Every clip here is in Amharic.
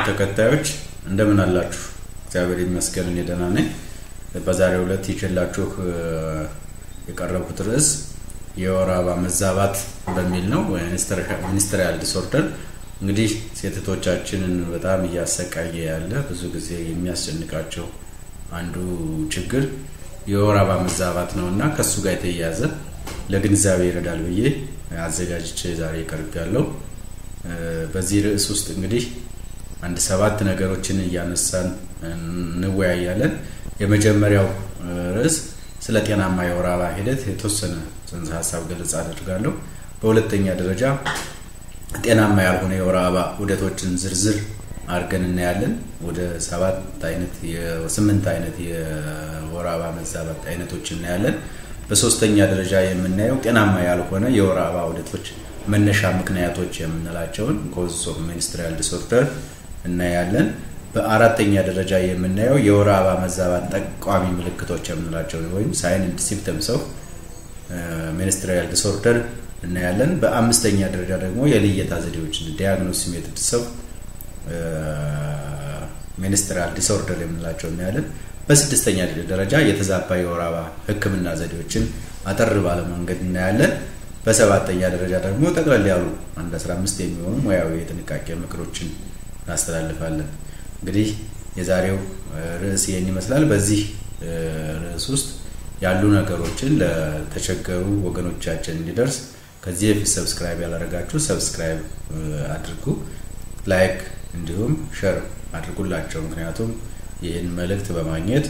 ተከታዮች እንደምን አላችሁ? እግዚአብሔር ይመስገን እኔ ደህና ነኝ። በዛሬው ዕለት ይዤላችሁ የቀረብኩት ርዕስ የወር አበባ መዛባት በሚል ነው። ሚኒስትሪያል ዲስኦርደር እንግዲህ ሴቶቻችንን በጣም እያሰቃየ ያለ ብዙ ጊዜ የሚያስጨንቃቸው አንዱ ችግር የወር አበባ መዛባት ነው እና ከእሱ ጋር የተያያዘ ለግንዛቤ ይረዳል ብዬ አዘጋጅቼ ዛሬ ቀርብ ያለው በዚህ ርዕስ ውስጥ እንግዲህ አንድ ሰባት ነገሮችን እያነሳን እንወያያለን። የመጀመሪያው ርዕስ ስለ ጤናማ የወር አበባ ሂደት የተወሰነ ጽንሰ ሀሳብ ገለጻ አድርጋለሁ። በሁለተኛ ደረጃ ጤናማ ያልሆነ የወር አበባ ዑደቶችን ዝርዝር አድርገን እናያለን። ወደ ሰባት አይነት ስምንት አይነት የወር አበባ መዛባት አይነቶች እናያለን። በሶስተኛ ደረጃ የምናየው ጤናማ ያልሆነ የወር አበባ ዑደቶች መነሻ ምክንያቶች የምንላቸውን ኮዝ ኦፍ ሚኒስትሪያል ዲስኦርደር እናያለን። በአራተኛ ደረጃ የምናየው የወር አበባ መዛባት ጠቋሚ ምልክቶች የምንላቸው ወይም ሳይን ኤንድ ሲምፕተምስ ኦፍ ሚኒስትሪያል ዲስኦርደር እናያለን። በአምስተኛ ደረጃ ደግሞ የልየታ ዘዴዎች ዲያግኖስ ሜትድስ ኦፍ ሚኒስትሪያል ዲስኦርደር የምንላቸው እናያለን። በስድስተኛ ደረጃ የተዛባ የወር አበባ ሕክምና ዘዴዎችን አጠር ባለ መንገድ እናያለን። በሰባተኛ ደረጃ ደግሞ ጠቅለል ያሉ አንድ 15 የሚሆኑ ሙያዊ የጥንቃቄ ምክሮችን እናስተላልፋለን። እንግዲህ የዛሬው ርዕስ ይህን ይመስላል። በዚህ ርዕስ ውስጥ ያሉ ነገሮችን ለተቸገሩ ወገኖቻችን እንዲደርስ ከዚህ በፊት ሰብስክራይብ ያላደረጋችሁ ሰብስክራይብ አድርጉ፣ ላይክ እንዲሁም ሸር አድርጉላቸው። ምክንያቱም ይህን መልእክት በማግኘት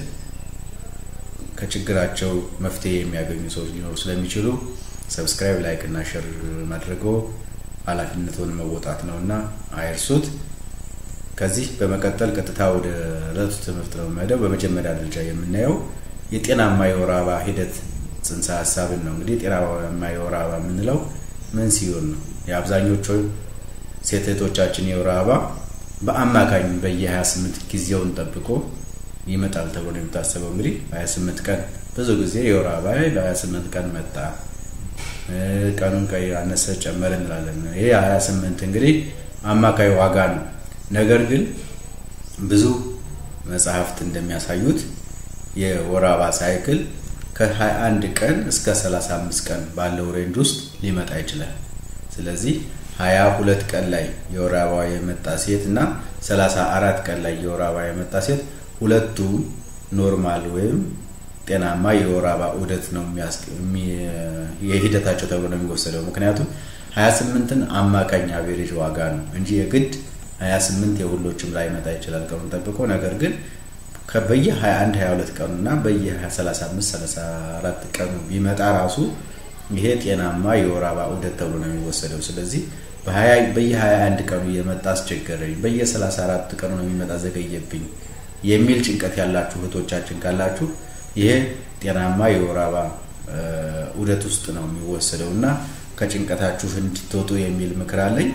ከችግራቸው መፍትሄ የሚያገኙ ሰዎች ሊኖሩ ስለሚችሉ ሰብስክራይብ፣ ላይክ እና ሸር ማድረጎ ኃላፊነቱን መወጣት ነው እና አይርሱት። ከዚህ በመቀጠል ቀጥታ ወደ ዕለቱ ትምህርት ነው የምንሄደው። በመጀመሪያ ደረጃ የምናየው የጤናማ የወር አበባ ሂደት ጽንሰ ሀሳብን ነው። እንግዲህ ጤናማ የወር አበባ የምንለው ምን ሲሆን ነው? የአብዛኞቹ ሴት እህቶቻችን የወር አበባ በአማካኝ በየ28 ጊዜውን ጠብቆ ይመጣል ተብሎ ነው የሚታሰበው። እንግዲህ 28 ቀን ብዙ ጊዜ የወር አበባ በ28 ቀን መጣ፣ ቀኑን ቀይ አነሰ ጨመረ እንላለን። ይሄ 28 እንግዲህ አማካይ ዋጋ ነው። ነገር ግን ብዙ መጽሐፍት እንደሚያሳዩት የወር አበባ ሳይክል ከ21 ቀን እስከ 35 ቀን ባለው ሬንጅ ውስጥ ሊመጣ ይችላል። ስለዚህ 22 ቀን ላይ የወር አበባ የመጣ ሴት እና 34 ቀን ላይ የወር አበባ የመጣ ሴት ሁለቱ ኖርማል ወይም ጤናማ የወር አበባ ዑደት ነው የሂደታቸው ተብሎ ነው የሚወሰደው። ምክንያቱም 28ን አማካኝ አቬሬጅ ዋጋ ነው እንጂ የግድ 28 የሁሎችም ላይ መጣ ይችላል ቀኑን ጠብቆ። ነገር ግን በየ 21 22 ቀኑ እና በየ 35 34 ቀኑ ቢመጣ ራሱ ይሄ ጤናማ የወር አበባ ዑደት ተብሎ ነው የሚወሰደው። ስለዚህ በየ 21 ቀኑ እየመጣ አስቸገረኝ፣ በየ 34 ቀኑ ነው የሚመጣ ዘገየብኝ የሚል ጭንቀት ያላችሁ እህቶቻችን ካላችሁ ይሄ ጤናማ የወር አበባ ዑደት ውስጥ ነው የሚወሰደው እና ከጭንቀታችሁ እንድትወጡ የሚል ምክር አለኝ።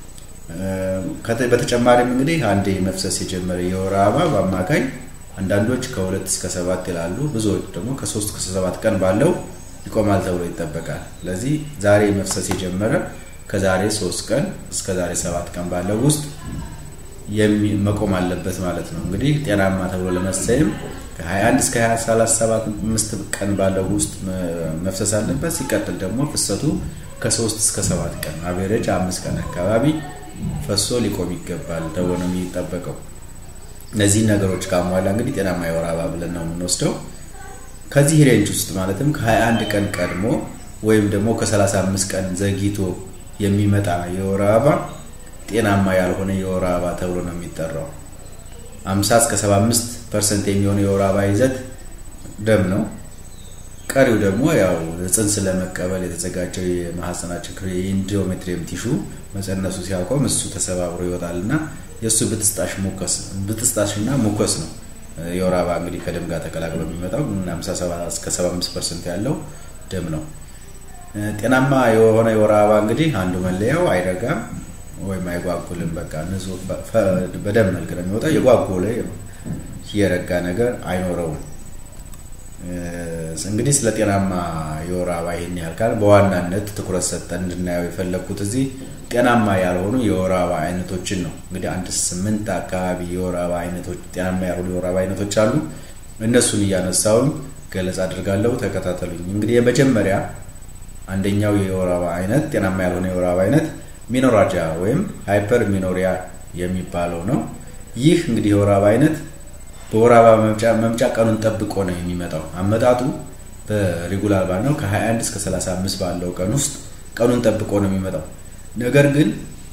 በተጨማሪም እንግዲህ አንዴ መፍሰስ የጀመረ የወር አበባ በአማካኝ አንዳንዶች ከሁለት እስከ ሰባት ይላሉ፣ ብዙዎች ደግሞ ከሶስት እስከ ሰባት ቀን ባለው ይቆማል ተብሎ ይጠበቃል። ስለዚህ ዛሬ መፍሰስ የጀመረ ከዛሬ ሶስት ቀን እስከ ዛሬ ሰባት ቀን ባለው ውስጥ መቆም አለበት ማለት ነው። እንግዲህ ጤናማ ተብሎ ለመሰየም ከ21 እስከ 35 ቀን ባለው ውስጥ መፍሰስ አለበት። ሲቀጥል ደግሞ ፍሰቱ ከሶስት እስከ ሰባት ቀን አቬሬጅ አምስት ቀን አካባቢ ፈሶ ሊቆም ይገባል ተብሎ ነው የሚጠበቀው። እነዚህን ነገሮች ካሟላ እንግዲህ ጤናማ የወር አበባ ብለን ነው የምንወስደው። ከዚህ ሬንጅ ውስጥ ማለትም ከ21 ቀን ቀድሞ ወይም ደግሞ ከ35 ቀን ዘግይቶ የሚመጣ የወር አበባ ጤናማ ያልሆነ የወር አበባ ተብሎ ነው የሚጠራው። 50 እስከ 75 ፐርሰንት የሚሆነው የወር አበባ ይዘት ደም ነው። ቀሪው ደግሞ ያው ጽንስ ለመቀበል የተዘጋጀው የማህፀናችን ክፍል የኢንዶሜትሪየም ቲሹ መፀነሱ ሲያቆም እሱ ተሰባብሮ ይወጣል እና የእሱ ብጥስጣሽ እና ሙኮስ ነው የወር አበባ እንግዲህ ከደም ጋር ተቀላቅሎ የሚመጣው 57 እስከ 75 ፐርሰንት ያለው ደም ነው። ጤናማ የሆነ የወር አበባ እንግዲህ አንዱ መለያው አይረጋም ወይም አይጓጉልም። በቃ ንጹህ በደም መልክ ነው የሚወጣው። የጓጎለ የረጋ ነገር አይኖረውም። እንግዲህ ስለ ጤናማ የወር አበባ ይህን ያህል ካል በዋናነት ትኩረት ሰጠን እንድናየው የፈለግኩት እዚህ ጤናማ ያልሆኑ የወር አበባ አይነቶችን ነው። እንግዲህ አንድ ስምንት አካባቢ የወር አበባ አይነቶች ጤናማ ያልሆኑ የወር አበባ አይነቶች አሉ። እነሱን እያነሳውን ገለጻ አድርጋለሁ። ተከታተሉኝ። እንግዲህ የመጀመሪያ አንደኛው የወር አበባ አይነት ጤናማ ያልሆነ የወር አበባ አይነት ሚኖራጃ ወይም ሃይፐር ሚኖሪያ የሚባለው ነው። ይህ እንግዲህ የወር አበባ አይነት በወር አበባ መምጫ ቀኑን ጠብቆ ነው የሚመጣው። አመጣጡ በሬጉላር ባል ነው ከ21 እስከ 35 ባለው ቀን ውስጥ ቀኑን ጠብቆ ነው የሚመጣው። ነገር ግን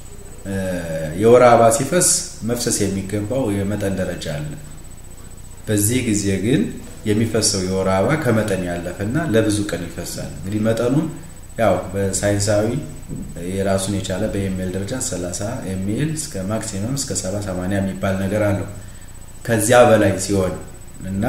የወር አበባ ሲፈስ መፍሰስ የሚገባው የመጠን ደረጃ አለ። በዚህ ጊዜ ግን የሚፈሰው የወር አበባ ከመጠን ያለፈና ለብዙ ቀን ይፈሳል። እንግዲህ መጠኑን ያው በሳይንሳዊ የራሱን የቻለ በኤምኤል ደረጃ 30 ኤምኤል እስከ ማክሲመም እስከ 70 80 የሚባል ነገር አለው። ከዚያ በላይ ሲሆን እና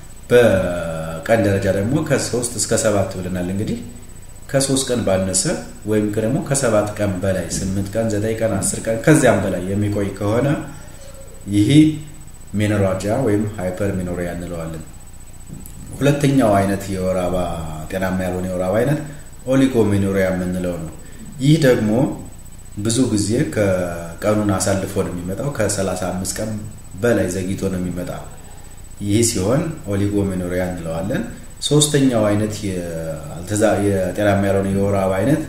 በቀን ደረጃ ደግሞ ከሶስት እስከ ሰባት ብለናል። እንግዲህ ከሶስት ቀን ባነሰ ወይም ደግሞ ከሰባት ቀን በላይ ስምንት ቀን፣ ዘጠኝ ቀን፣ አስር ቀን ከዚያም በላይ የሚቆይ ከሆነ ይህ ሜኖራጃ ወይም ሃይፐር ሚኖሪያ እንለዋለን። ሁለተኛው አይነት የወር አበባ ጤናማ ያልሆነ የወር አበባ አይነት ኦሊጎ ሚኖሪያ የምንለው ነው። ይህ ደግሞ ብዙ ጊዜ ከቀኑን አሳልፎ ነው የሚመጣው ከ35 ቀን በላይ ዘግይቶ ነው የሚመጣ። ይህ ሲሆን ኦሊጎ ሚኖሪያ እንለዋለን። ሶስተኛው አይነት የጤናማ ያልሆነ የወር አበባ አይነት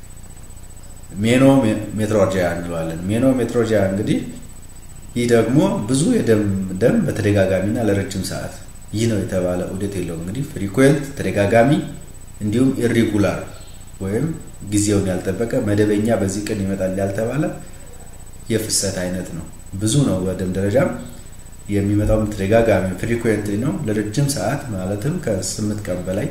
ሜኖ ሜትሮጂያ እንለዋለን። ሜኖ ሜትሮጂያ እንግዲህ ይህ ደግሞ ብዙ የደም ደም በተደጋጋሚና ለረጅም ሰዓት ይህ ነው የተባለ ዑደት የለውም። እንግዲህ ፍሪኩዌንት ተደጋጋሚ፣ እንዲሁም ኢሪጉላር ወይም ጊዜውን ያልጠበቀ መደበኛ በዚህ ቀን ይመጣል ያልተባለ የፍሰት አይነት ነው። ብዙ ነው። በደም ደረጃም የሚመጣውም ተደጋጋሚ ፍሪኩዌንት ነው። ለረጅም ሰዓት ማለትም ከስምንት ቀን በላይ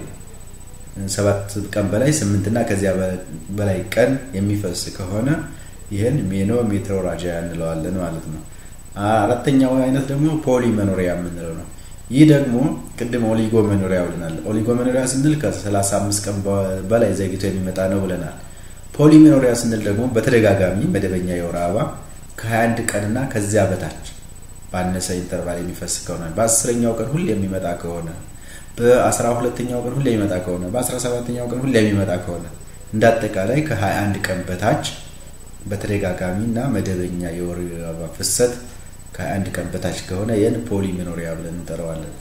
ሰባት ቀን በላይ ስምንት እና ከዚያ በላይ ቀን የሚፈስ ከሆነ ይህን ሜኖ ሜትሮራጂያ እንለዋለን ማለት ነው። አራተኛው አይነት ደግሞ ፖሊ መኖሪያ የምንለው ነው። ይህ ደግሞ ቅድም ኦሊጎ መኖሪያ ብለናል። ኦሊጎ መኖሪያ ስንል ከ35 ቀን በላይ ዘግይቶ የሚመጣ ነው ብለናል። ፖሊ መኖሪያ ስንል ደግሞ በተደጋጋሚ መደበኛ የወር አበባ ከ21 ቀንና ከዚያ በታች ባነሰ ኢንተርቫል የሚፈስ ከሆነ በአስረኛው ቀን ሁሌ የሚመጣ ከሆነ በአስራ ሁለተኛው ቀን ሁሌ የሚመጣ ከሆነ በአስራ ሰባተኛው ቀን ሁሌ የሚመጣ ከሆነ እንደ አጠቃላይ ከ21 ቀን በታች በተደጋጋሚ እና መደበኛ የወር አበባ ፍሰት ከ21 ቀን በታች ከሆነ ይህን ፖሊ ሚኖሪያ ብለን እንጠራዋለን።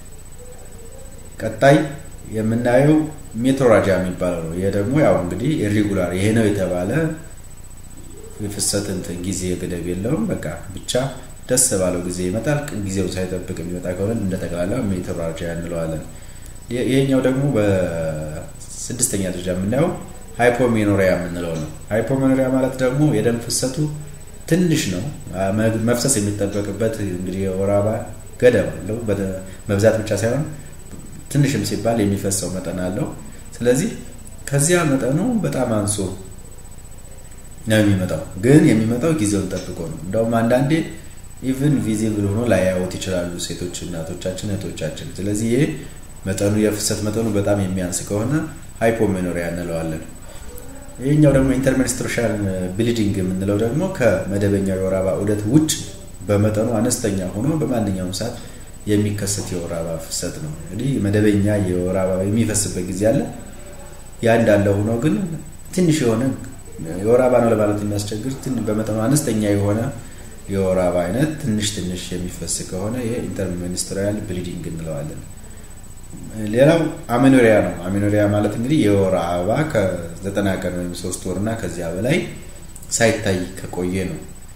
ቀጣይ የምናየው ሜትሮራጃ የሚባለው ነው። ይህ ደግሞ ያው እንግዲህ ኢሪጉላር ይሄ ነው የተባለ የፍሰት እንትን ጊዜ ገደብ የለውም። በቃ ብቻ ደስ ባለው ጊዜ ይመጣል። ጊዜው ሳይጠብቅ የሚመጣ ከሆነ እንደ ጠቅላላ ሜትሮራጂያ እንለዋለን። ይሄኛው ደግሞ በስድስተኛ ደረጃ የምናየው ሃይፖሜኖሪያ የምንለው ነው። ሃይፖሜኖሪያ ማለት ደግሞ የደም ፍሰቱ ትንሽ ነው። መፍሰስ የሚጠበቅበት እንግዲህ የወር አበባ ገደብ አለው። መብዛት ብቻ ሳይሆን ትንሽም ሲባል የሚፈሰው መጠን አለው። ስለዚህ ከዚያ መጠኑ በጣም አንሶ ነው የሚመጣው። ግን የሚመጣው ጊዜውን ጠብቆ ነው። እንደውም አንዳንዴ ኢቭን ቪዚብል ሆኖ ላያዩት ይችላሉ ሴቶች እናቶቻችን፣ እህቶቻችን። ስለዚህ ይሄ መጠኑ የፍሰት መጠኑ በጣም የሚያንስ ከሆነ ሃይፖሜኖሪያ እንለዋለን። ይህኛው ደግሞ ኢንተርሜንስትሩሻል ብሊዲንግ የምንለው ደግሞ ከመደበኛው የወር አበባ ዑደት ውጭ በመጠኑ አነስተኛ ሆኖ በማንኛውም ሰዓት የሚከሰት የወር አበባ ፍሰት ነው። እንግዲህ መደበኛ የወር አበባ የሚፈስበት ጊዜ አለ። ያ እንዳለ ሆኖ ግን ትንሽ የሆነ የወር አበባ ነው ለማለት የሚያስቸግር በመጠኑ አነስተኛ የሆነ የወር አበባ አይነት ትንሽ ትንሽ የሚፈስ ከሆነ ይሄ ኢንተርሚኒስትሪያል ብሊዲንግ እንለዋለን። ሌላው አሜኖሪያ ነው። አሜኖሪያ ማለት እንግዲህ የወር አበባ ከዘጠና ቀን ወይም ሶስት ወርና ከዚያ በላይ ሳይታይ ከቆየ ነው።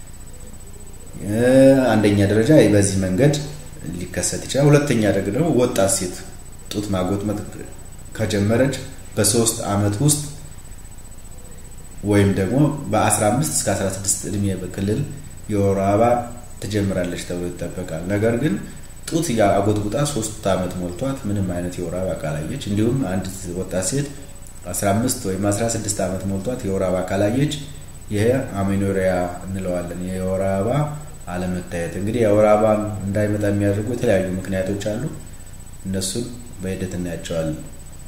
አንደኛ ደረጃ በዚህ መንገድ ሊከሰት ይችላል። ሁለተኛ ደግሞ ወጣት ሴት ጡት ማጎጥመጥ ከጀመረች በሶስት አመት ውስጥ ወይም ደግሞ በ15 እስከ 16 እድሜ ክልል የወር አበባ ትጀምራለች ተብሎ ይጠበቃል። ነገር ግን ጡት አጎጥጉጣ ሶስት አመት ሞልቷት ምንም አይነት የወር አበባ ካላየች፣ እንዲሁም አንድ ወጣት ሴት 15 ወይም 16 ዓመት ሞልቷት የወር አበባ ካላየች ይሄ አሜኖሪያ እንለዋለን። የወር አበባ አለመታየት። እንግዲህ የወር አበባ እንዳይመጣ የሚያደርጉ የተለያዩ ምክንያቶች አሉ። እነሱን በሂደት እናያቸዋለን።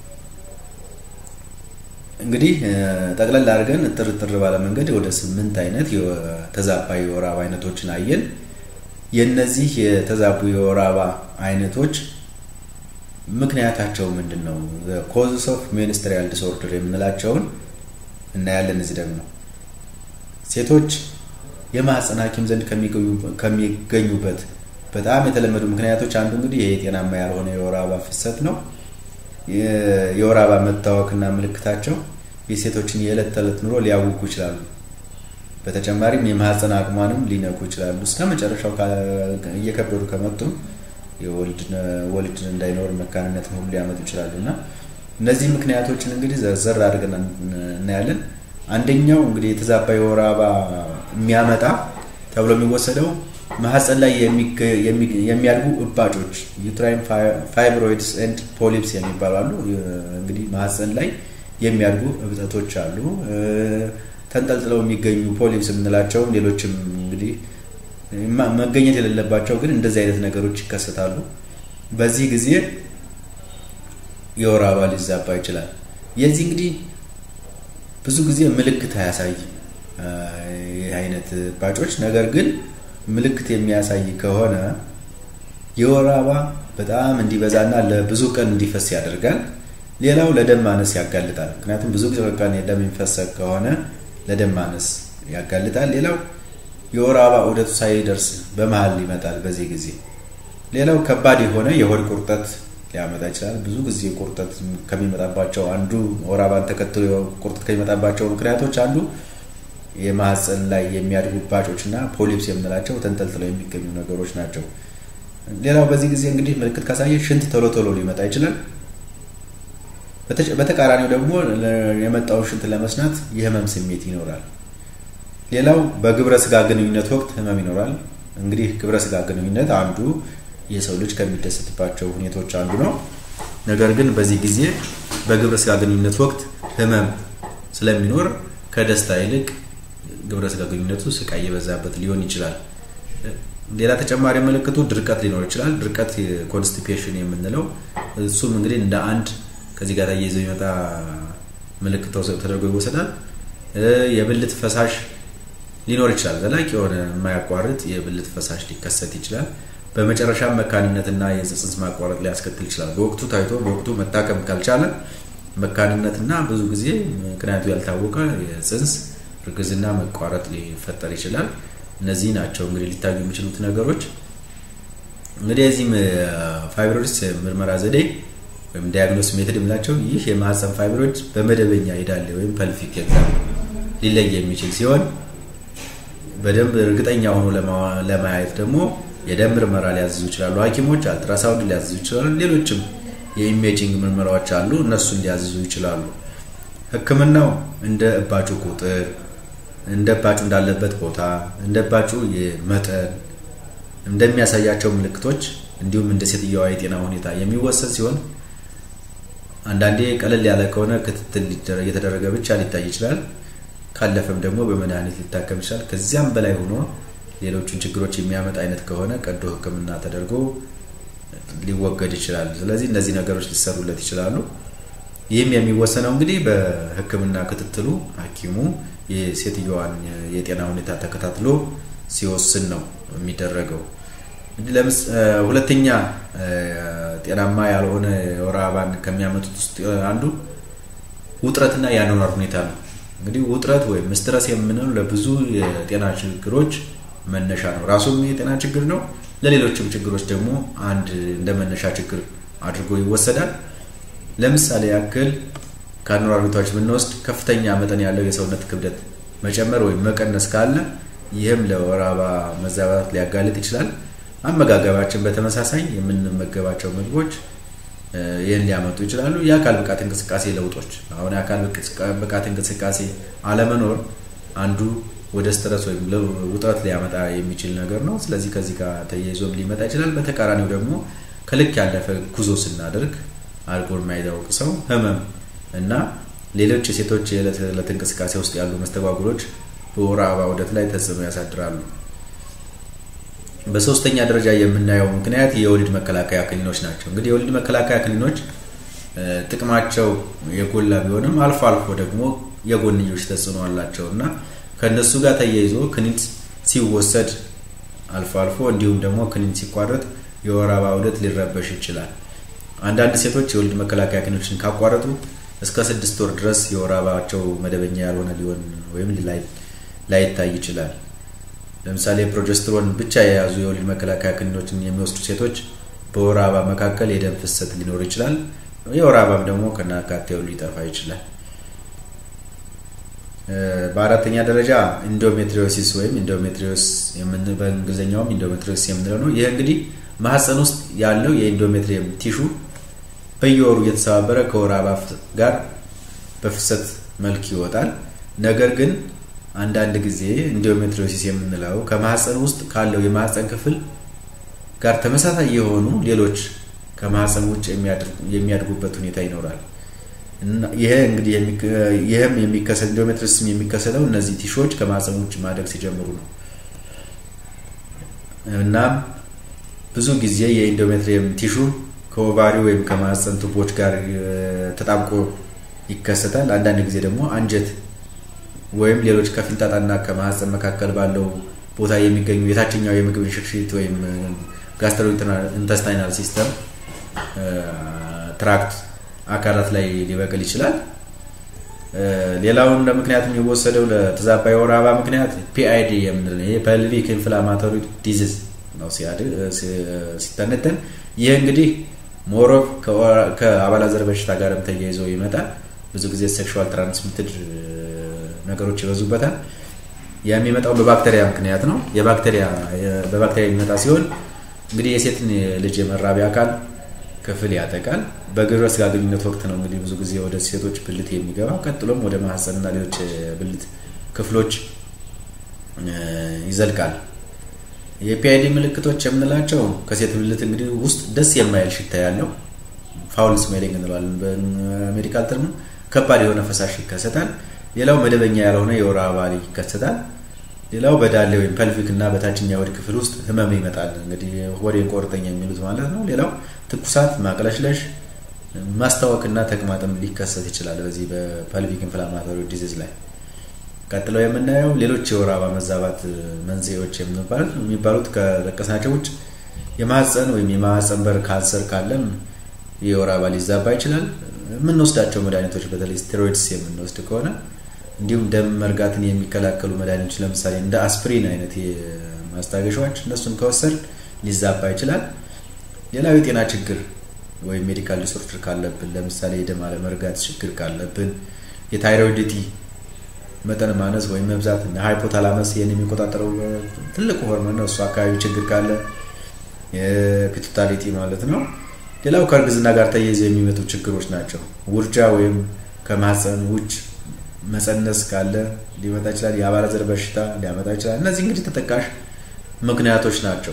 እንግዲህ ጠቅለል አድርገን ጥርጥር ባለ መንገድ ወደ ስምንት አይነት የተዛባ የወር አበባ አይነቶችን አየን። የእነዚህ የተዛቡ የወር አበባ አይነቶች ምክንያታቸው ምንድን ነው? ኮዝስ ኦፍ ሚኒስትሪያል ዲስኦርደር የምንላቸውን እናያለን። እዚህ ደግሞ ሴቶች የማህፀን ሐኪም ዘንድ ከሚገኙበት በጣም የተለመዱ ምክንያቶች አንዱ እንግዲህ ይሄ ጤናማ ያልሆነ የወር አበባ ፍሰት ነው። የወር አበባ መታወክና ምልክታቸው የሴቶችን የዕለት ተዕለት ኑሮ ሊያውኩ ይችላሉ። በተጨማሪም የማህፀን አቅሟንም ሊነኩ ይችላሉ። እስከ መጨረሻው እየከበዱ ከመጡም ወልድ እንዳይኖር መካንነትን ሁሉ ሊያመጡ ይችላሉ እና እነዚህ ምክንያቶችን እንግዲህ ዘርዘር አድርገን እናያለን። አንደኛው እንግዲህ የተዛባ የወር አበባ የሚያመጣ ተብሎ የሚወሰደው ማህፀን ላይ የሚያድጉ እባጮች ዩትራይን ፋይብሮይድስ ኤንድ ፖሊፕስ የሚባሉ አሉ። እንግዲህ ማህፀን ላይ የሚያድጉ እብጠቶች አሉ። ተንጠልጥለው የሚገኙ ፖሊፕስ የምንላቸውም ሌሎችም እንግዲህ መገኘት የሌለባቸው ግን እንደዚህ አይነት ነገሮች ይከሰታሉ። በዚህ ጊዜ የወር አበባ ሊዛባ ይችላል። የዚህ እንግዲህ ብዙ ጊዜ ምልክት አያሳይም ይህ አይነት እባጮች። ነገር ግን ምልክት የሚያሳይ ከሆነ የወር አበባ በጣም እንዲበዛና ለብዙ ቀን እንዲፈስ ያደርጋል። ሌላው ለደም ማነስ ያጋልጣል። ምክንያቱም ብዙ ጊዜ በቃ ደም የሚፈሰግ ከሆነ ለደም ማነስ ያጋልጣል። ሌላው የወር አበባ ዑደቱ ሳይደርስ በመሀል ይመጣል በዚህ ጊዜ። ሌላው ከባድ የሆነ የሆድ ቁርጠት ሊያመጣ ይችላል። ብዙ ጊዜ ቁርጠት ከሚመጣባቸው አንዱ ወር አበባን ተከትሎ ቁርጠት ከሚመጣባቸው ምክንያቶች አንዱ የማህፀን ላይ የሚያድጉ እባጮች እና ፖሊፕስ የምንላቸው ተንጠልጥለው የሚገኙ ነገሮች ናቸው። ሌላው በዚህ ጊዜ እንግዲህ ምልክት ካሳየ ሽንት ቶሎ ቶሎ ሊመጣ ይችላል። በተቃራኒው ደግሞ የመጣውን ሽንት ለመስናት የህመም ስሜት ይኖራል። ሌላው በግብረ ስጋ ግንኙነት ወቅት ህመም ይኖራል። እንግዲህ ግብረ ስጋ ግንኙነት አንዱ የሰው ልጅ ከሚደሰትባቸው ሁኔታዎች አንዱ ነው። ነገር ግን በዚህ ጊዜ በግብረ ስጋ ግንኙነት ወቅት ህመም ስለሚኖር ከደስታ ይልቅ ግብረ ስጋ ግንኙነቱ ስቃይ የበዛበት ሊሆን ይችላል። ሌላ ተጨማሪ ምልክቱ ድርቀት ሊኖር ይችላል። ድርቀት ኮንስቲፔሽን የምንለው እሱም እንግዲህ እንደ አንድ ከዚህ ጋር ተያይዞ የሚመጣ ምልክት ተደርጎ ይወሰዳል። የብልት ፈሳሽ ሊኖር ይችላል። ዘላቂ የሆነ የማያቋርጥ የብልት ፈሳሽ ሊከሰት ይችላል። በመጨረሻም መካንነትና የጽንስ ማቋረጥ ሊያስከትል ይችላል። በወቅቱ ታይቶ በወቅቱ መታከም ካልቻለ መካንነትና ብዙ ጊዜ ምክንያቱ ያልታወቀ የጽንስ እርግዝና መቋረጥ ሊፈጠር ይችላል። እነዚህ ናቸው እንግዲህ ሊታዩ የሚችሉት ነገሮች። እንግዲህ የዚህም ፋይብሮይድስ ምርመራ ዘዴ ወይም ዲያግኖስ ሜትድ የምላቸው ይህ የማህፀን ፋይብሮይድ በመደበኛ ሄዳለ ወይም ፐልቪክ ኤግዛም ሊለይ የሚችል ሲሆን በደንብ እርግጠኛ ሆኖ ለማየት ደግሞ የደም ምርመራ ሊያዝዙ ይችላሉ ሐኪሞች አልትራሳውንድ ሊያዝዙ ይችላሉ። ሌሎችም የኢሜጂንግ ምርመራዎች አሉ፣ እነሱን ሊያዝዙ ይችላሉ። ሕክምናው እንደ እባጩ ቁጥር፣ እንደ እባጩ እንዳለበት ቦታ፣ እንደ እባጩ መጠን፣ እንደሚያሳያቸው ምልክቶች እንዲሁም እንደ ሴትየዋ የጤና ሁኔታ የሚወሰን ሲሆን አንዳንዴ ቀለል ያለ ከሆነ ክትትል እየተደረገ ብቻ ሊታይ ይችላል። ካለፈም ደግሞ በመድኃኒት ሊታከም ይችላል። ከዚያም በላይ ሆኖ ሌሎቹን ችግሮች የሚያመጣ አይነት ከሆነ ቀዶ ሕክምና ተደርጎ ሊወገድ ይችላል። ስለዚህ እነዚህ ነገሮች ሊሰሩለት ይችላሉ። ይህም የሚወሰነው እንግዲህ በሕክምና ክትትሉ ሐኪሙ የሴትየዋን የጤና ሁኔታ ተከታትሎ ሲወስን ነው የሚደረገው። ሁለተኛ ጤናማ ያልሆነ የወር አበባን ከሚያመጡት ውስጥ አንዱ ውጥረትና የአኗኗር ሁኔታ ነው። እንግዲህ ውጥረት ወይም ስትረስ የምንለው ለብዙ የጤና ችግሮች መነሻ ነው። ራሱም የጤና ችግር ነው። ለሌሎችም ችግሮች ደግሞ አንድ እንደ መነሻ ችግር አድርጎ ይወሰዳል። ለምሳሌ ያክል ከአኗኗር ሁኔታዎች ብንወስድ ከፍተኛ መጠን ያለው የሰውነት ክብደት መጨመር ወይም መቀነስ ካለ ይህም ለወር አበባ መዛባት ሊያጋልጥ ይችላል። አመጋገባችን በተመሳሳይ የምንመገባቸው ምግቦች ይህን ሊያመጡ ይችላሉ። የአካል ብቃት እንቅስቃሴ ለውጦች አሁን የአካል ብቃት እንቅስቃሴ አለመኖር አንዱ ወደ ስትረስ ወይም ውጥረት ሊያመጣ የሚችል ነገር ነው። ስለዚህ ከዚህ ጋር ተያይዞም ሊመጣ ይችላል። በተቃራኒው ደግሞ ከልክ ያለፈ ጉዞ ስናደርግ አልኮል የማይታወቅ ሰው ህመም እና ሌሎች የሴቶች የዕለት ዕለት እንቅስቃሴ ውስጥ ያሉ መስተጓጉሎች በወር አበባ ዑደት ላይ ተጽዕኖ ያሳድራሉ። በሶስተኛ ደረጃ የምናየው ምክንያት የወሊድ መከላከያ ክኒኖች ናቸው። እንግዲህ የወሊድ መከላከያ ክኒኖች ጥቅማቸው የጎላ ቢሆንም አልፎ አልፎ ደግሞ የጎንዮሽ ተጽዕኖ አላቸው እና ከእነሱ ጋር ተያይዞ ክኒን ሲወሰድ አልፎ አልፎ እንዲሁም ደግሞ ክኒን ሲቋረጥ የወር አበባ ዑደት ሊረበሽ ይችላል። አንዳንድ ሴቶች የወሊድ መከላከያ ክኒኖችን ካቋረጡ እስከ ስድስት ወር ድረስ የወር አበባቸው መደበኛ ያልሆነ ሊሆን ወይም ላይታይ ይችላል። ለምሳሌ ፕሮጀስትሮን ብቻ የያዙ የወሊድ መከላከያ ክኒኖችን የሚወስዱ ሴቶች በወር አበባ መካከል የደም ፍሰት ሊኖር ይችላል። የወር አበባም ደግሞ ከናካቴው ሊጠፋ ይችላል። በአራተኛ ደረጃ ኢንዶሜትሪዮሲስ ወይም ኢንዶሜትሪዮስ በእንግሊዝኛውም ኢንዶሜትሪዮስ የምንለው ነው። ይህ እንግዲህ ማህፀን ውስጥ ያለው የኢንዶሜትሪየም ቲሹ በየወሩ እየተሰባበረ ከወር አበባ ጋር በፍሰት መልክ ይወጣል። ነገር ግን አንዳንድ ጊዜ ኢንዶሜትሪዮሲስ የምንለው ከማህፀን ውስጥ ካለው የማህፀን ክፍል ጋር ተመሳሳይ የሆኑ ሌሎች ከማህፀን ውጭ የሚያድጉበት ሁኔታ ይኖራል። ይሄ እንግዲህ ይህም የሚከሰት ኢንዶሜትሪዮሲስ የሚከሰተው እነዚህ ቲሾች ከማህፀን ውጭ ማደግ ሲጀምሩ ነው። እናም ብዙ ጊዜ የኢንዶሜትሪየም ቲሹ ከኦቫሪ ወይም ከማህፀን ቱቦች ጋር ተጣብቆ ይከሰታል። አንዳንድ ጊዜ ደግሞ አንጀት ወይም ሌሎች ከፊንጣጣና ከማህፀን መካከል ባለው ቦታ የሚገኙ የታችኛው የምግብ እንሽርሽሪት ወይም ጋስትሮ ኢንተስታይናል ሲስተም ትራክት አካላት ላይ ሊበቅል ይችላል። ሌላውን እንደ ምክንያት የሚወሰደው ለተዛባ የወር አበባ ምክንያት ፒአይዲ የምንለው ይሄ ፐልቪክ ኢንፍላማቶሪ ዲዚዝ ነው ሲተነተን። ይህ እንግዲህ ሞሮፍ ከአባላዘር በሽታ ጋርም ተያይዞ ይመጣል። ብዙ ጊዜ ሴክሹዋል ትራንስሚትድ ነገሮች ይበዙበታል። የሚመጣው በባክቴሪያ ምክንያት ነው። የባክቴሪያ በባክቴሪያ የሚመጣ ሲሆን እንግዲህ የሴትን ልጅ የመራቢያ አካል ክፍል ያጠቃል። በግብረ ስጋ ግንኙነት ወቅት ነው እንግዲህ ብዙ ጊዜ ወደ ሴቶች ብልት የሚገባው። ቀጥሎም ወደ ማህፀንና ሌሎች ብልት ክፍሎች ይዘልቃል። የፒአይዲ ምልክቶች የምንላቸው ከሴት ብልት እንግዲህ ውስጥ ደስ የማይል ሽታ ያለው ፋውል ስሜሊንግ እንለዋለን በሜዲካል ተርሙ፣ ከባድ የሆነ ፈሳሽ ይከሰታል። ሌላው መደበኛ ያልሆነ የወር አበባ ይከሰታል። ሌላው በዳሌ ወይም ፐልቪክ እና በታችኛ ወድ ክፍል ውስጥ ህመም ይመጣል። እንግዲህ ወዴን ቆርጠኝ የሚሉት ማለት ነው። ሌላው ትኩሳት፣ ማቅለሽለሽ፣ ማስታወክና ተቅማጥም ሊከሰት ይችላል በዚህ በፐልቪክ ኢንፍላማቶሪ ዲዚዝ ላይ። ቀጥለው የምናየው ሌሎች የወር አበባ መዛባት መንስኤዎች የሚባሉት ከጠቀስናቸው ውጭ የማህፀን ወይም የማህፀን በር ካንሰር ካለም የወር አበባ ሊዛባ ይችላል። የምንወስዳቸው መድኃኒቶች በተለይ ስቴሮይድስ የምንወስድ ከሆነ እንዲሁም ደም መርጋትን የሚከላከሉ መድኃኒቶች ለምሳሌ እንደ አስፕሪን አይነት ማስታገሻዎች እነሱን ከወሰድ ሊዛባ ይችላል። ሌላው የጤና ችግር ወይም ሜዲካል ዲስኦርደር ካለብን ለምሳሌ የደም አለመርጋት ችግር ካለብን፣ የታይሮይድቲ መጠን ማነስ ወይም መብዛት እና ሃይፖታላመስ ይህን የሚቆጣጠረው ትልቁ ሆርሞን ነው። እሱ አካባቢ ችግር ካለ የፒቱታሊቲ ማለት ነው። ሌላው ከእርግዝና ጋር ተያይዘው የሚመጡ ችግሮች ናቸው። ውርጃ ወይም ከማህፀን ውጭ መፀነስ ካለ ሊመጣ ይችላል። የአባለዘር በሽታ ሊያመጣ ይችላል። እነዚህ እንግዲህ ተጠቃሽ ምክንያቶች ናቸው።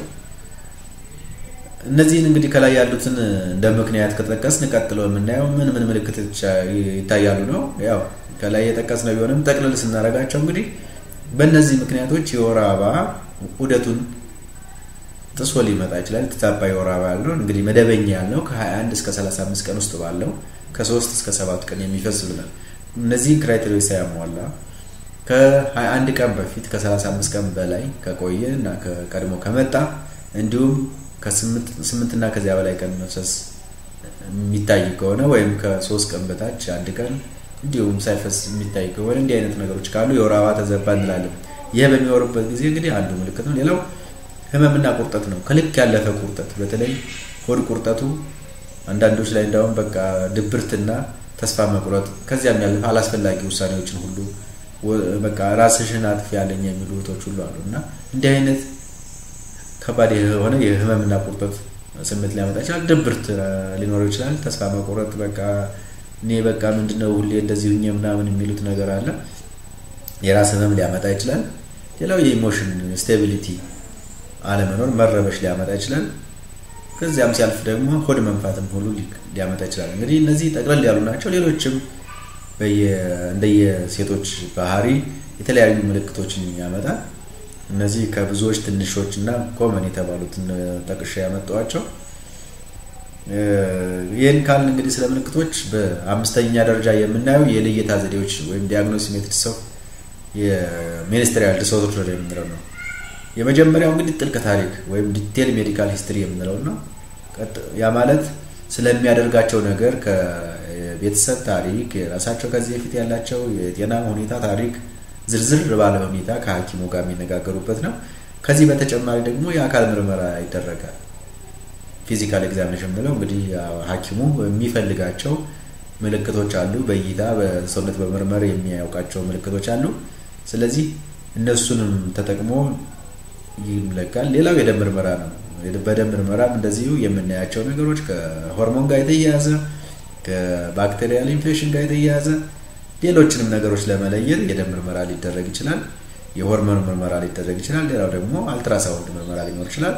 እነዚህን እንግዲህ ከላይ ያሉትን እንደ ምክንያት ከጠቀስን ቀጥሎ የምናየው ምን ምን ምልክቶች ይታያሉ ነው። ያው ከላይ የጠቀስነው ቢሆንም ጠቅልል ስናደርጋቸው እንግዲህ በእነዚህ ምክንያቶች የወር አበባ ዑደቱን ጥሶ ሊመጣ ይችላል። የተዛባ የወር አበባ ያለው እንግዲህ መደበኛ ያለው ከ21 እስከ 35 ቀን ውስጥ ባለው ከ3 እስከ 7 ቀን የሚፈስ ብለን እነዚህን ክራይቴሪያ ሳያሟላ ከ21 ቀን በፊት ከ35 ቀን በላይ ከቆየ እና ቀድሞ ከመጣ እንዲሁም ከስምንት እና ከዚያ በላይ ቀን መፍሰስ የሚታይ ከሆነ ወይም ከሶስት ቀን በታች አንድ ቀን እንዲሁም ሳይፈስ የሚታይ ከሆነ እንዲህ አይነት ነገሮች ካሉ የወር አበባ ተዘባ እንላለን። ይህ በሚወርበት ጊዜ እንግዲህ አንዱ ምልክት ነው። ሌላው ህመምና ቁርጠት ነው። ከልክ ያለፈ ቁርጠት፣ በተለይ ሆድ ቁርጠቱ አንዳንዶች ላይ እንዳውም በቃ ድብርትና ተስፋ መቁረጥ ከዚያም ያለፈ አላስፈላጊ ውሳኔዎችን ሁሉ በቃ ራስሽን አጥፊ ያለኝ የሚሉ እህቶች ሁሉ አሉ እና እንዲህ አይነት ከባድ የሆነ የህመምና ቁርጠት ስሜት ሊያመጣ ይችላል። ድብርት ሊኖረው ይችላል። ተስፋ መቁረጥ በቃ እኔ በቃ ምንድነው ሁሌ እንደዚህ ሁኜ ምናምን የሚሉት ነገር አለ። የራስ ህመም ሊያመጣ ይችላል። ሌላው የኢሞሽን ስቴቢሊቲ አለመኖር መረበሽ ሊያመጣ ይችላል። ከዚያም ሲያልፍ ደግሞ ሆድ መንፋትም ሁሉ ሊያመጣ ይችላል። እንግዲህ እነዚህ ጠቅለል ያሉ ናቸው። ሌሎችም እንደየሴቶች ባህሪ የተለያዩ ምልክቶችን ያመጣል። እነዚህ ከብዙዎች ትንሾች እና ኮመን የተባሉትን ጠቅሼ ያመጣዋቸው። ይህን ካልን እንግዲህ ስለ ምልክቶች በአምስተኛ ደረጃ የምናየው የልየታ ዘዴዎች ወይም ዲያግኖስ ሜትድስ ኦፍ የሚኒስትሪያል ዲስኦርደር የምንለው ነው። የመጀመሪያው እንግዲህ ጥልቅ ታሪክ ወይም ዲቴል ሜዲካል ሂስትሪ የምንለው ነው። ያ ማለት ስለሚያደርጋቸው ነገር ከቤተሰብ ታሪክ፣ የራሳቸው ከዚህ በፊት ያላቸው የጤና ሁኔታ ታሪክ ዝርዝር ባለ ሁኔታ ከሐኪሙ ጋር የሚነጋገሩበት ነው። ከዚህ በተጨማሪ ደግሞ የአካል ምርመራ ይደረጋል። ፊዚካል ኤግዛሚኔሽን ብለው እንግዲህ ሐኪሙ የሚፈልጋቸው ምልክቶች አሉ። በእይታ በሰውነት በመርመር የሚያውቃቸው ምልክቶች አሉ። ስለዚህ እነሱንም ተጠቅሞ ይለካል። ሌላው የደም ምርመራ ነው። በደም ምርመራም እንደዚሁ የምናያቸው ነገሮች ከሆርሞን ጋር የተያያዘ ከባክቴሪያል ኢንፌክሽን ጋር የተያያዘ ሌሎችንም ነገሮች ለመለየት የደም ምርመራ ሊደረግ ይችላል። የሆርሞን ምርመራ ሊደረግ ይችላል። ሌላው ደግሞ አልትራሳውንድ ምርመራ ሊኖር ይችላል።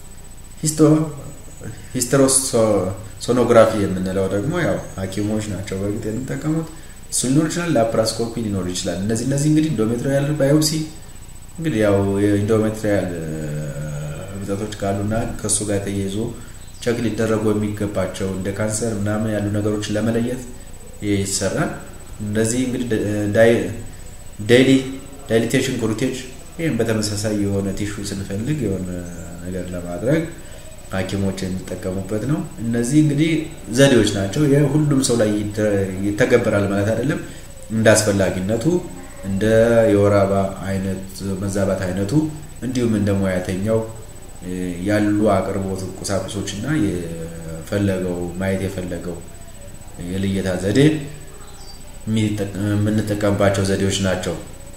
ሂስተሮሶኖግራፊ የምንለው ደግሞ ያው ሐኪሞች ናቸው በእርግጥ የሚጠቀሙት እሱ ሊኖር ይችላል። ላፕራስኮፒ ሊኖር ይችላል። እነዚህ እነዚህ እንግዲህ ኢንዶሜትሪያል ባዮፕሲ እንግዲህ ያው የኢንዶሜትሪያል እብጠቶች ካሉና ከእሱ ጋር ተያይዞ ቸክ ሊደረጉ የሚገባቸው እንደ ካንሰር ምናምን ያሉ ነገሮችን ለመለየት ይሰራል። እነዚህ እንግዲህ ዳይሊ ዳይሊቴሽን ኩሩቴጅ ይህም በተመሳሳይ የሆነ ቲሹ ስንፈልግ የሆነ ነገር ለማድረግ ሐኪሞች የሚጠቀሙበት ነው። እነዚህ እንግዲህ ዘዴዎች ናቸው። ሁሉም ሰው ላይ ይተገበራል ማለት አይደለም። እንደ አስፈላጊነቱ እንደ የወር አበባ አይነት መዛባት አይነቱ እንዲሁም እንደ ሙያተኛው ያሉ አቅርቦት ቁሳቁሶች እና የፈለገው ማየት የፈለገው የልየታ ዘዴ የምንጠቀምባቸው ዘዴዎች ናቸው።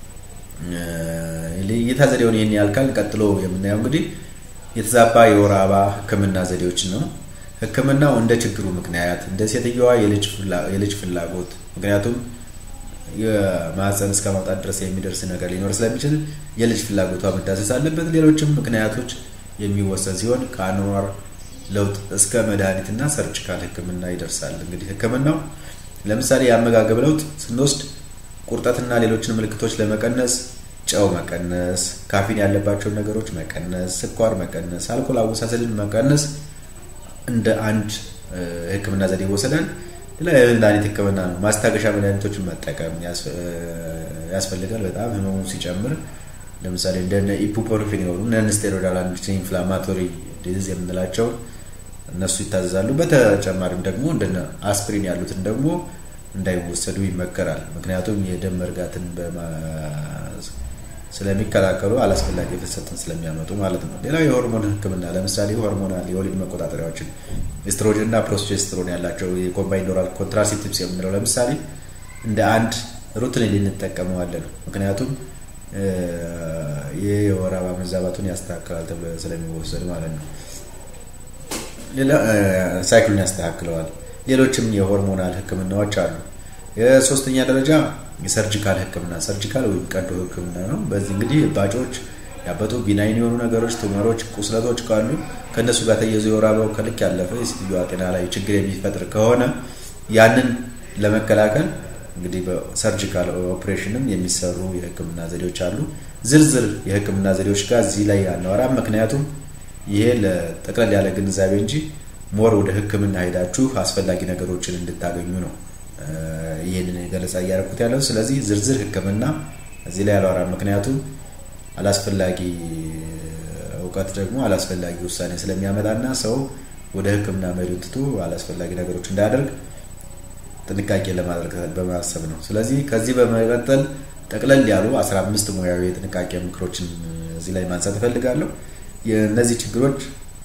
ልየታ ዘዴውን ይህን ያልካል። ቀጥሎ የምናየው እንግዲህ የተዛባ የወር አበባ ሕክምና ዘዴዎችን ነው። ሕክምናው እንደ ችግሩ ምክንያት እንደ ሴትየዋ የልጅ ፍላጎት ምክንያቱም የማህፀን እስከ ማውጣት ድረስ የሚደርስ ነገር ሊኖር ስለሚችል የልጅ ፍላጎቷ መዳሰስ አለበት። ሌሎችም ምክንያቶች የሚወሰን ሲሆን ከአኗኗር ለውጥ እስከ መድኃኒትና ሰርጂካል ሕክምና ይደርሳል። እንግዲህ ሕክምናው ለምሳሌ የአመጋገብ ለውጥ ስንወስድ ቁርጠትና ሌሎችን ምልክቶች ለመቀነስ ጨው መቀነስ፣ ካፊን ያለባቸውን ነገሮች መቀነስ፣ ስኳር መቀነስ፣ አልኮል አወሳሰድን መቀነስ እንደ አንድ ሕክምና ዘዴ ይወሰዳል። ሌላ የመድኃኒት ሕክምና ነው። ማስታገሻ መድኃኒቶችን መጠቀም ያስፈልጋል። በጣም ህመሙ ሲጨምር ለምሳሌ እንደ ኢፑፖርፊን የሆኑ ነን ስቴሮይዳል አንቲ ኢንፍላማቶሪ ዲዚዝ የምንላቸው እነሱ ይታዘዛሉ። በተጨማሪም ደግሞ እንደ አስፕሪን ያሉትን ደግሞ እንዳይወሰዱ ይመከራል። ምክንያቱም የደም መርጋትን ስለሚከላከሉ አላስፈላጊ ፍሰትን ስለሚያመጡ ማለት ነው። ሌላው የሆርሞን ህክምና ለምሳሌ ሆርሞናል የወሊድ መቆጣጠሪያዎችን ኤስትሮጅን እና ፕሮስቴስትሮን ያላቸው የኮምባይንድ ኦራል ኮንትራሴፕቲቭስ የምንለው ለምሳሌ እንደ አንድ ሩትን ልንጠቀመዋለን። ምክንያቱም ይህ የወር አበባ መዛባቱን ያስተካክላል ተብሎ ስለሚወሰድ ማለት ነው። ሌላ ሳይክሉን ያስተካክለዋል። ሌሎችም የሆርሞናል ህክምናዎች አሉ። የሶስተኛ ደረጃ የሰርጂካል ህክምና ሰርጂካል ወይም ቀዶ ህክምና ነው። በዚህ እንግዲህ እባጮች ያበጡ ቢናይን የሆኑ ነገሮች፣ ቱመሮች፣ ቁስለቶች ካሉ ከእነሱ ጋር ተያይዞ የወር አበባው ከልክ ያለፈ የሴትዮዋ ጤና ላይ ችግር የሚፈጥር ከሆነ ያንን ለመከላከል እንግዲህ በሰርጂካል ኦፕሬሽንም የሚሰሩ የህክምና ዘዴዎች አሉ። ዝርዝር የህክምና ዘዴዎች ጋር እዚህ ላይ አናወራም። ምክንያቱም ይሄ ለጠቅለል ያለ ግንዛቤ እንጂ ሞር ወደ ህክምና ሄዳችሁ አስፈላጊ ነገሮችን እንድታገኙ ነው ይህንን ገለጻ እያደረኩት ያለው። ስለዚህ ዝርዝር ህክምና እዚህ ላይ አላወራም። ምክንያቱም አላስፈላጊ እውቀት ደግሞ አላስፈላጊ ውሳኔ ስለሚያመጣና ሰው ወደ ህክምና መሄዱን ትቶ አላስፈላጊ ነገሮች እንዳያደርግ ጥንቃቄ ለማድረግ በማሰብ ነው። ስለዚህ ከዚህ በመቀጠል ጠቅለል ያሉ 15 ሙያዊ የጥንቃቄ ምክሮችን እዚህ ላይ ማንሳት እፈልጋለሁ። የእነዚህ ችግሮች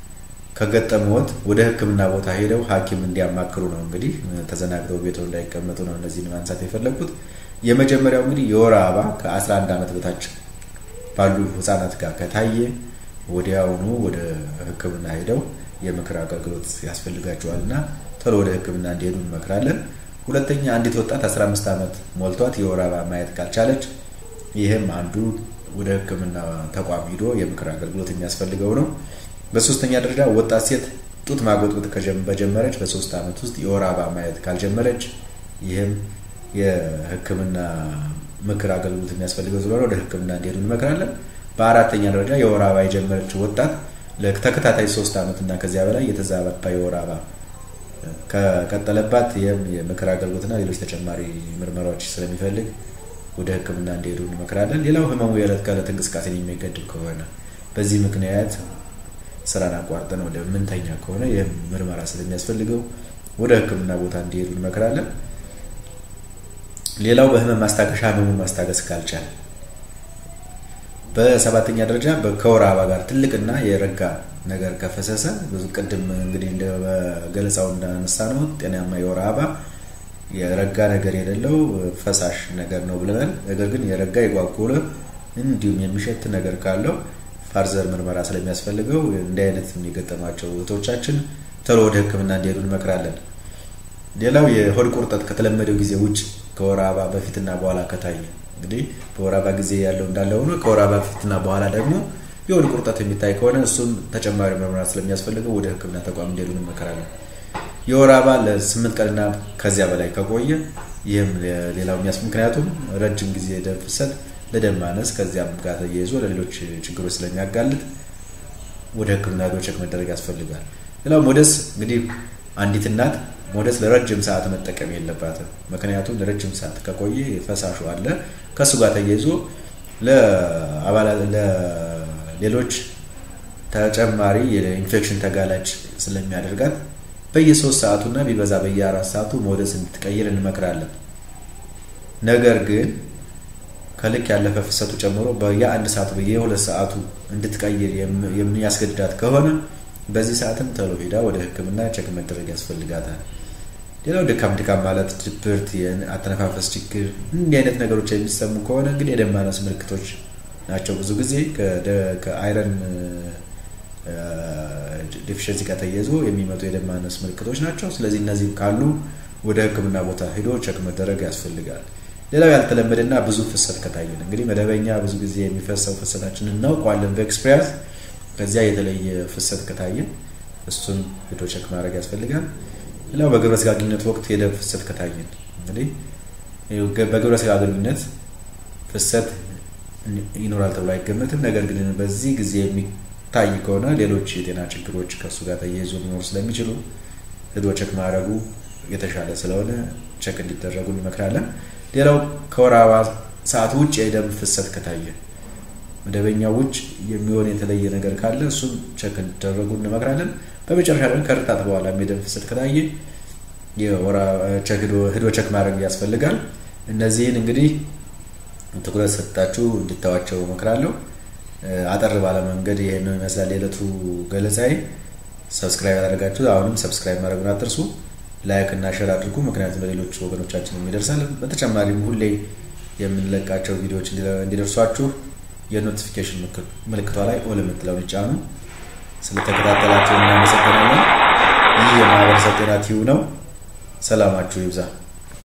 ከገጠመዎት ወደ ህክምና ቦታ ሄደው ሐኪም እንዲያማክሩ ነው። እንግዲህ ተዘናግተው ቤቶ እንዳይቀመጡ ነው እነዚህን ማንሳት የፈለግኩት። የመጀመሪያው እንግዲህ የወር አበባ ከ11 ዓመት በታች ባሉ ህጻናት ጋር ከታየ ወዲያውኑ ወደ ህክምና ሄደው የምክር አገልግሎት ያስፈልጋቸዋል እና ቶሎ ወደ ህክምና እንዲሄዱ እንመክራለን። ሁለተኛ አንዲት ወጣት 15 ዓመት ሞልቷት የወር አበባ ማየት ካልቻለች ይህም አንዱ ወደ ህክምና ተቋም ሂዶ የምክር አገልግሎት የሚያስፈልገው ነው። በሶስተኛ ደረጃ ወጣት ሴት ጡት ማጎጥበጥ በጀመረች በሶስት ዓመት ውስጥ የወር አበባ ማየት ካልጀመረች ይህም የህክምና ምክር አገልግሎት የሚያስፈልገው ስለሆነ ወደ ህክምና እንዲሄዱ እንመክራለን። በአራተኛ ደረጃ የወር አበባ የጀመረች ወጣት ለተከታታይ ሶስት ዓመት እና ከዚያ በላይ የተዛባ የወር አበባ ከቀጠለባት ይህም የምክር አገልግሎትና ሌሎች ተጨማሪ ምርመራዎች ስለሚፈልግ ወደ ህክምና እንዲሄዱ እንመክራለን። ሌላው ህመሙ የዕለት ከዕለት እንቅስቃሴን የሚገድብ ከሆነ በዚህ ምክንያት ስራን አቋርጠን ወደ ምንተኛ ከሆነ ይህም ምርመራ ስለሚያስፈልገው ወደ ሕክምና ቦታ እንዲሄዱ እንመክራለን። ሌላው በህመም ማስታገሻ ህመሙን ማስታገስ ካልቻለ፣ በሰባተኛ ደረጃ ከወር አበባ ጋር ትልቅና የረጋ ነገር ከፈሰሰ ብዙ ቅድም እንግዲህ እንደ ገለጻው እንዳነሳ ነው ጤናማ የወር አበባ የረጋ ነገር የሌለው ፈሳሽ ነገር ነው ብለናል። ነገር ግን የረጋ የጓጎለ እንዲሁም የሚሸት ነገር ካለው ፋርዘር ምርመራ ስለሚያስፈልገው እንዲህ አይነት የገጠማቸው እህቶቻችን ቶሎ ወደ ሕክምና እንዲሄዱ እንመክራለን። ሌላው የሆድ ቁርጠት ከተለመደው ጊዜ ውጭ ከወር አበባ በፊትና በኋላ ከታየ እንግዲህ በወር አበባ ጊዜ ያለው እንዳለ ሆኖ ከወር አበባ በፊትና በኋላ ደግሞ የሆድ ቁርጠት የሚታይ ከሆነ እሱም ተጨማሪ ምርመራ ስለሚያስፈልገው ወደ ሕክምና ተቋም እንዲሄዱ እንመክራለን። የወር አበባ ለስምንት ቀንና ከዚያ በላይ ከቆየ ይህም ሌላው የሚያስ ምክንያቱም ረጅም ጊዜ ደም ፍሰት ለደም ማነስ ከዚያም ጋር ተያይዞ ለሌሎች ችግሮች ስለሚያጋልጥ ወደ ሕክምና ሄዶ ቼክ መደረግ ያስፈልጋል። ሌላው ሞደስ እንግዲህ አንዲት እናት ሞደስ ለረጅም ሰዓት መጠቀም የለባትም። ምክንያቱም ለረጅም ሰዓት ከቆየ ፈሳሹ አለ ከእሱ ጋር ተያይዞ ለሌሎች ተጨማሪ የኢንፌክሽን ተጋላጭ ስለሚያደርጋት በየሶስት ሰዓቱና ቢበዛ በየአራት ሰዓቱ ሞደስ እንድትቀይር እንመክራለን። ነገር ግን ከልክ ያለፈ ፍሰቱ ጨምሮ በየአንድ ሰዓቱ በየሁለት ሰዓቱ እንድትቀይር የሚያስገድዳት ከሆነ በዚህ ሰዓትም ቶሎ ሄዳ ወደ ሕክምና ቼክ መደረግ ያስፈልጋታል። ሌላው ድካም ድካም ማለት ድብርት፣ የአተነፋፈስ ችግር እንዲህ አይነት ነገሮች የሚሰሙ ከሆነ እንግዲህ የደም ማነስ ምልክቶች ናቸው። ብዙ ጊዜ ከአይረን ዴፊሽንሲ ጋር ተያይዞ የሚመጡ የደም ማነስ ምልክቶች ናቸው። ስለዚህ እነዚህ ካሉ ወደ ሕክምና ቦታ ሄዶ ቼክ መደረግ ያስፈልጋል። ሌላው ያልተለመደና ብዙ ፍሰት ከታየን እንግዲህ መደበኛ ብዙ ጊዜ የሚፈሰው ፍሰታችንን እናውቀዋለን በኤክስፒሪያንስ ከዚያ የተለየ ፍሰት ከታየን እሱን ሄዶ ቼክ ማድረግ ያስፈልጋል። ሌላው በግብረ ስጋ ግንኙነት ወቅት የደም ፍሰት ከታየን እንግዲህ በግብረ ስጋ ግንኙነት ፍሰት ይኖራል ተብሎ አይገመትም። ነገር ግን በዚህ ጊዜ የሚታይ ከሆነ ሌሎች የጤና ችግሮች ከእሱ ጋር ተያይዞ ሊኖሩ ስለሚችሉ ሄዶ ቼክ ማድረጉ የተሻለ ስለሆነ ቼክ እንዲደረጉ እንመክራለን። ሌላው ከወር አበባ ሰዓት ውጭ የደም ፍሰት ከታየ መደበኛው ውጭ የሚሆን የተለየ ነገር ካለ እሱም ቸክ እንዲደረጉ እንመክራለን። በመጨረሻ ደግሞ ከርታት በኋላ የደም ፍሰት ከታየ ሄዶ ቸክ ማድረግ ያስፈልጋል። እነዚህን እንግዲህ ትኩረት ሰጥታችሁ እንድታዋቸው እመክራለሁ። አጠር ባለ መንገድ ይህንን ይመስላል የዕለቱ ገለጻዬ። ሰብስክራይብ ያደረጋችሁ አሁንም ሰብስክራይብ ማድረጉን አትርሱ። ላይክ እና ሼር አድርጉ፣ ምክንያቱም ለሌሎች ወገኖቻችን የሚደርሳል። በተጨማሪም ሁሌ የምንለቃቸው ቪዲዮዎች እንዲደርሷችሁ የኖቲፊኬሽን ምልክቷ ላይ ኦል የምትለውን ይጫኑ። ስለተከታተላችሁ እናመሰግናለን። ይህ የማህበረሰብ ጤና ቲዩብ ነው። ሰላማችሁ ይብዛ።